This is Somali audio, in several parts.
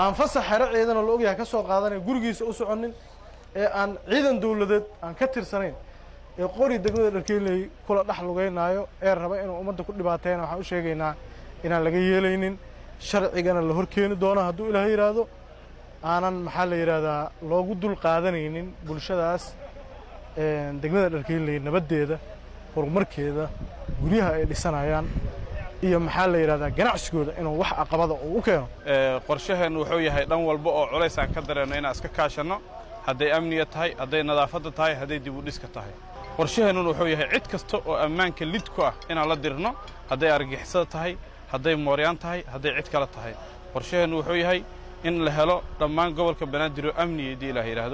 aan fasax xero ciidana la ogyahay ka soo qaadanay gurigiisa u soconin ee aan ciidan dowladeed aan ka tirsanayn ee qori degmada dharkeeley kula dhex lugeynaayo ee raba inuu ummadda ku dhibaateeyana waxaan u sheegaynaa inaan laga yeelaynin sharcigana la horkeeni doono hadduu ilaahay yidhaahdo aanan maxaa la yidhaahdaa loogu dul qaadanaynin bulshadaas degmada dharkeeley nabaddeeda horumarkeeda guryaha ay dhisanayaan iyo maxaa la yidhahdaa ganacsigooda inuu wax aqabada uu u keeno qorshaheennu wuxuu yahay dhan walba oo culays aan ka dareenno inaan iska kaashanno hadday amniga tahay hadday nadaafadda tahay hadday dibudhiska tahay qorshaheennuna wuxuu yahay cid kasta oo ammaanka lid ku ah inaan la dirno hadday argixisada tahay hadday mooryaan tahay hadday cid kale tahay qorshaheennu wuxuu yahay in la helo dhammaan gobolka banaadir oo amniya haddii ilaah yidhaahdo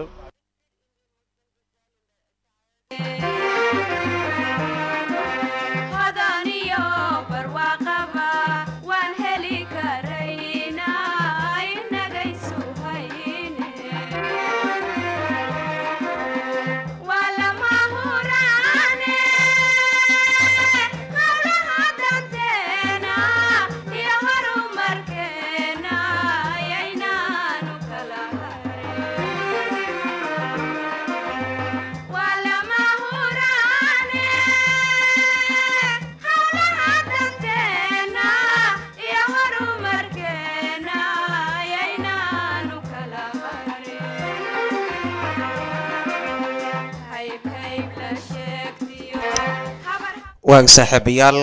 waag saaxiibayaal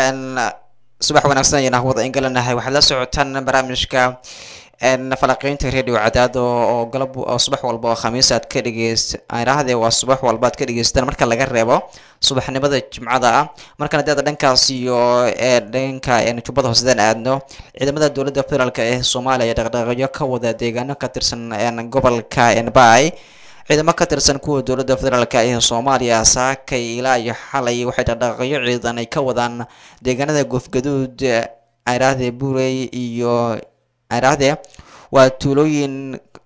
subax wanaagsan ayaan hawada ingalanahay waxaad la socotaan barnaamijka falaqiynta radio cadaad oo galab oo subax walba oo khamiis aad ka dhegeyst idhaahdee waa subax walba aad ka dhegeystaan marka laga reebo subaxnimada jimcada ah markana deeda dhankaas iyo ee dhanka jubbada hoosedaan aadno ciidamada dowladda federaalk ee soomaaliya ee dhaqdhaqaaqyo ka wada deegaano ka tirsan gobolka enbai ciidamo ka tirsan kuwa dowladda federaalk ee soomaaliya saakay ilaa iyo xalay waxay dhaqdhaqaaqyo ciidan ay ka wadaan deegaanada goofgaduud idhaahdee buurey iyo idhaahdee waa tuulooyin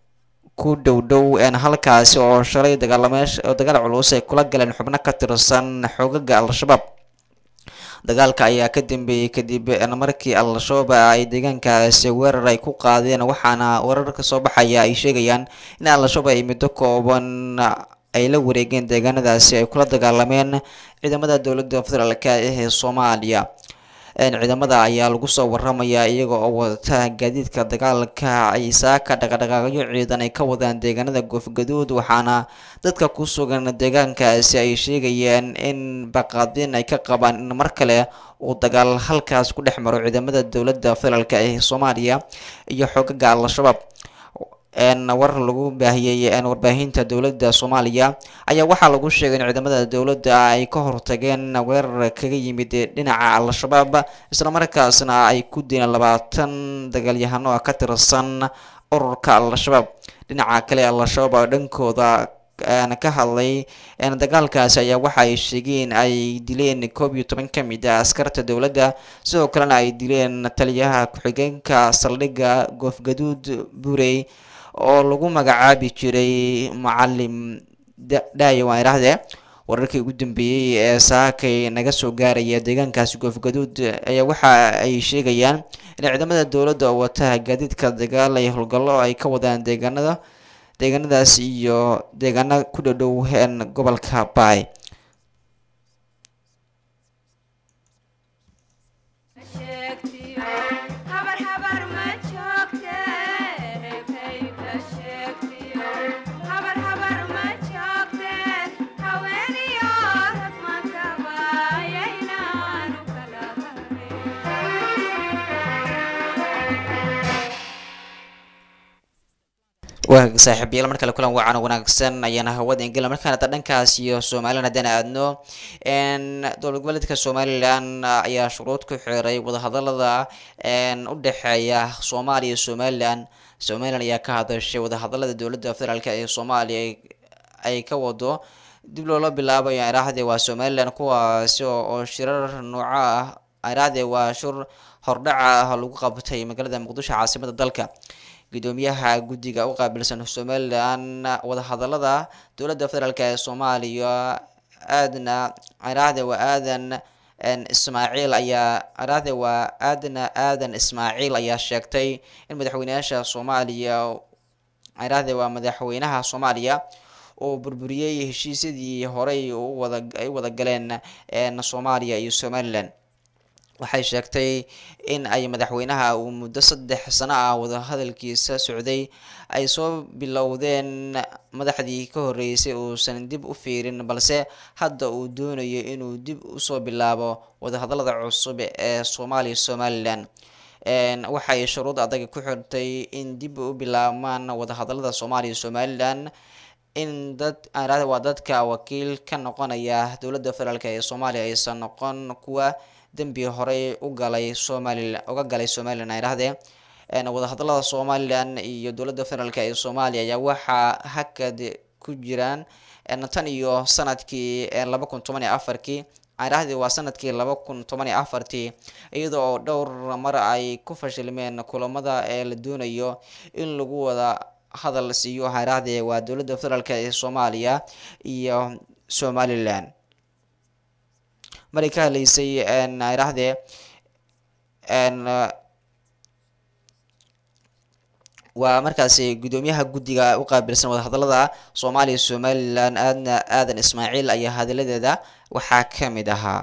ku dhow dhow halkaasi oo shalay dagaalameesh oo dagaal culus ay kula galeen xubno ka tirsan xoogaga al-shabaab dagaalka ayaa ka dambeeyey kadib markii al-shabaab ay deegaankaasi weerar ay ku qaadeen waxaana weerar ka soo baxaya ay sheegayaan in al-shabaab ay muddo kooban ay la wareegeen deegaanadaasi ay kula dagaalameen ciidamada dowladda federaalk ee soomaaliya ciidamada ayaa lagu soo waramayaa iyaga oo wata gaadiidka dagaalka ay saaka dhaqadhaqaaqyo ciidan ay ka wadaan deegaanada goofgaduud waxaana dadka ku sugan deegaankaasi ay sheegayeen in baqaadin ay ka qabaan in mar kale uu dagaal halkaas ku dhex maro ciidamada dowladda federaalk ee soomaaliya iyo xoogaga al-shabaab war lagu baahiyey warbaahinta dowladda soomaaliya ayaa waxaa lagu sheegay in ciidamada dowladda ay ka hortageen weerar kaga yimid dhinaca al-shabaab islamarkaasna ay ku dileen labaatan dagaalyahano ka tirsan ururka al-shabaab dhinaca kale al-shabaab oo dhankooda ka hadlay dagaalkaasi ayaa waxa ay sheegeen ay dileen koob iyo toban ka mid a askarta dowladda sidoo kalena ay dileen taliyaha ku-xigeenka saldhigga goofgaduud buurey oo lagu magacaabi jiray macalim dhaayo waan idhaahdee wararkii ugu dambeeyey ee saakay naga soo gaaraya deegaankaasi goofgaduud ayaa waxa ay sheegayaan in ciidamada dowladda oo wata gaadiidka dagaal ay howlgallo ay ka wadaan deegaanada deegaanadaas iyo deegaana ku dhadhow gobolka baay waa saaxiibayaal mar kale kulan wacan wanaagsan ayaana hawada ingila markaan hadda dhankaas iyo somalilan haddaan aadno dowlad goboleedka somalilan ayaa shuruud ku xiray wadahadalada u dhexeeya soomaaliya iyo somalilan somalilan ayaa ka hadashay wadahadalada dowladda federaalk ee soomaaliya ay ka wado dib loola bilaabayo iraahdee waa somalilan kuwaasi oo shirar nooco ah iraahdee waa shur hordhaca ah lagu qabtay magaalada muqdisho caasimada dalka gudoomiyaha guddiga u qaabilsan somalilan wadahadalada dowladda federaalk ee soomaaliya aadna ciraahde waa aadan ismaaciil ayaa araade waa aadana aadan ismaaciil ayaa sheegtay in madaxweynayaasha soomaaliya araade waa madaxweynaha soomaaliya oo burburiyey heshiisyadii horey wada ay wada galeen soomaaliya iyo somalilan waxay sheegtay in ay madaxweynaha uu muddo saddex sano ah wadahadalkiisa socday ay soo bilowdeen madaxdii ka horeysay uusan dib u fiirin balse hadda uu doonayo inuu dib usoo bilaabo wadahadalada cusub ee soomaaliya somalilan waxay shuruud adag ku xirtay in dib u bilaabmaan wadahadalada soomaaliya somalilan in dad aanrada waa dadka wakiil ka noqonaya dowladda federaalk ee soomaaliya aysan noqon kuwa dembi horey u galay somalilan uga galay somalilan ay dhahdee wadahadalada somalilan iyo dowladda federaalk ee soomaaliya ayaa waxaa hakad ku jiraan tan iyo sanadkii laba kun toban iyo afarkii aadhahdii waa sanadkii laba kun toban iyo afartii iyada oo dhowr mar ay ku fashilmeen kulamada ee la doonayo in lagu wada hadal siiyo haarahdee waa dowladda federaalk ee soomaaliya iyo somalilan maray ka hadlaysay haarahdee waa markaasi guddoomiyaha guddiga u qaabilsan wadahadalada soomaaliya somalilan aadna aadan ismaaciil ayaa hadalladeeda waxaa ka mid ahaa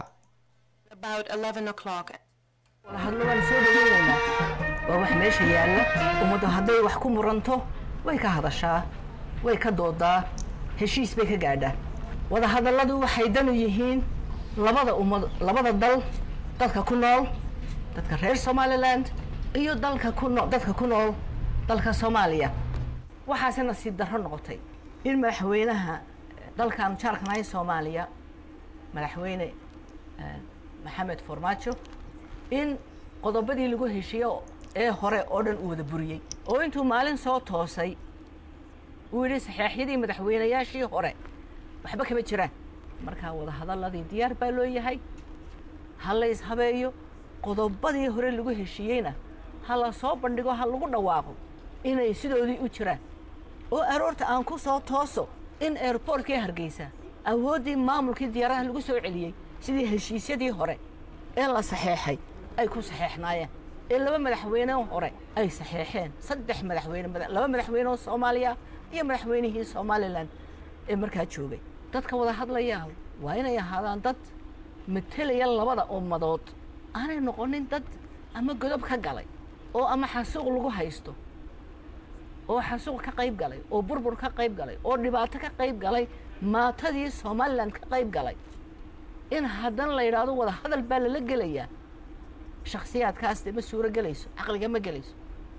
hadlo waan soo dhaweynaynaa waa wax meesha yaalla ummaddu hadday wax ku muranto way ka hadashaa way ka doodaa heshiis bay ka gaadhaa wadahadalladu waxay danu yihiin labada ummad labada dal dadka ku nool dadka reer somaliland iyo dalka ku noo dadka ku nool dalka soomaaliya waxaase nasiib darro noqotay in madaxweynaha dalkan jaarkanahay soomaaliya madaxweyne maxamed farmaajo in qodobadii lagu heshiiyo ee hore oo dhan uu wada buriyey oo intuu maalin soo toosay uu yidhi saxeexyadii madaxweynayaashii hore waxba kama jiraan markaa wadahadaladii diyaar baa loo yahay ha la ishabeeyo qodobadii hore lagu heshiiyeyna ha la soo bandhigo ha lagu dhawaaqo inay sidoodii u jiraan oo aroorta aan ku soo tooso in airboortkii hargeysa awooddii maamulkii diyaaraha lagu soo celiyey sidii heshiisyadii hore ee la saxeexay ay ku saxeexnaayeen ee laba madaxweyne hore ay saxeexeen saddex madaxweyne laba madaxweyne oo soomaaliya iyo madaxweynihii somalilan ee markaa joogay dadka wada hadlaya waa inay ahaadaan dad matelaya labada ummadood aanay noqonin dad ama godob ka galay oo ama xasuuq lagu haysto oo xasuuq ka qayb galay oo burbur ka qayb galay oo dhibaato ka qayb galay maatadii somalilan ka qayb galay in haddana la yidhaahdo wada hadal baa lala gelayaa shakhsiyaadkaas dee ma suuro gelayso caqliga ma gelayso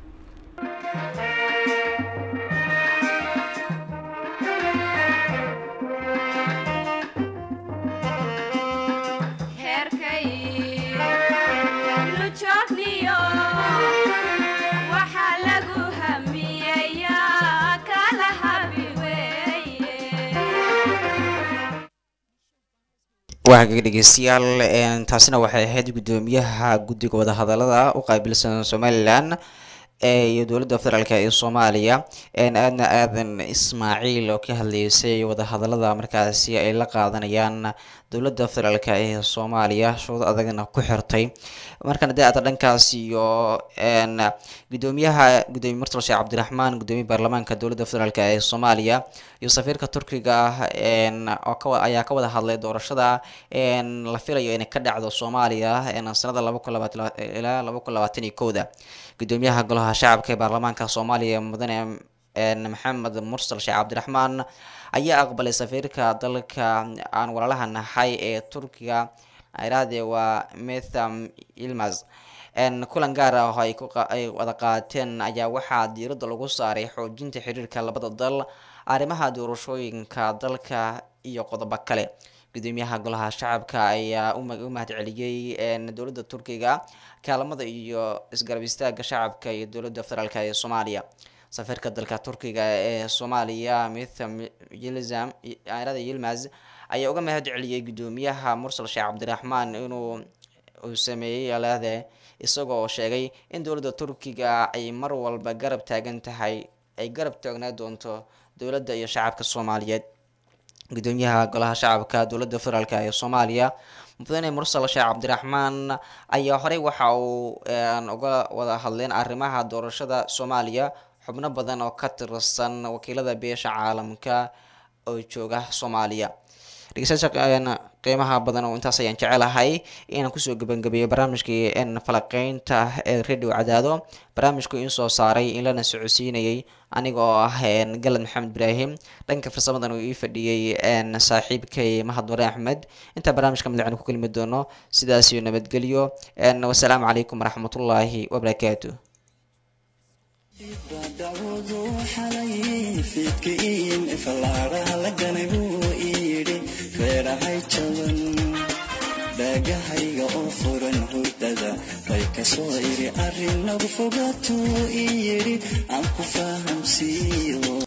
waa hagaga dhegeystayaal taasina waxay ahayd guddoomiyaha guddiga wadahadalada u qaabilsan somalilan iyo dowladda federaalk ee soomaaliya aadna aadan ismaaciil oo ka hadleysay wadahadalada markaasi ay la qaadanayaan dowladda federaalk ee soomaaliya shuruud adagna ku xirtay markana dee aada dhankaas iyo gudoomiyaha gudoomiye murtal sheekh cabdiraxmaan gudoomiye baarlamaanka dowladda federaalk ee soomaaliya iyo safiirka turkiga oo ayaa ka wada hadlay doorashada la filayo inay ka dhacdo soomaaliya sanada laba kun labaatan ilaa laba kun labaatan iyo kowda gudoomiyaha golaha shacabka ee baarlamaanka soomaaliya mudane maxamed mursal sheekh cabdiraxmaan ayaa aqbalay safiirka dalka aan walaalaha nahay ee turkiga iraade waa metham ilmas kulan gaar ah oo ay wada qaateen ayaa waxaa diiradda lagu saaray xoojinta xiriirka labada dal arrimaha doorashooyinka dalka iyo qodobo kale gudoomiyaha golaha shacabka ayaa u mahad celiyey dowladda turkiga kaalmada iyo isgarab istaaga shacabka iyo dowladda federaalk ee soomaaliya safiirka dalka turkiga ee soomaaliya mitham yilzam arada yilmaz ayaa uga mahad celiyey gudoomiyaha mursal sheekh cabdiraxmaan inuu uu sameeyey alaade isagoo sheegay in dowladda turkiga ay mar walba garab taagan tahay ay garab taagnaa doonto dowladda iyo shacabka soomaaliyeed gudoomiyaha golaha shacabka dowladda federaalk ee soomaaliya mudane mursal sheekh cabdiraxmaan ayaa horey waxa uu uga wada hadleen arrimaha doorashada soomaaliya xubno badan oo ka tirsan wakiilada beesha caalamka oo jooga soomaaliya dhegeystayaasha qiimaha badan oo intaas ayaan jecelahay inaan kusoo gebangabeeyo barnaamijkii falaqeynta ee radio cadaado barnaamijku in soo saaray in lana socodsiinayay aniga oo ah galad maxamed ibraahim dhanka farsamadan uu ii fadhiyey saaxiibkay mahad mare axmed intaa barnaamijka madacnu ku kelmi doono sidaasiyo nabadgelyo wasalaamu calaykum waraxmatullaahi wabarakaatu dacwadu xalay fiidkiin fallaaraha la ganay buu iyidhi reerahay jaban dhaagahayga oo furan hurdada bay kasoo idhi arrin nagu fogaatuu iyidhi aan ku fahamsiiyo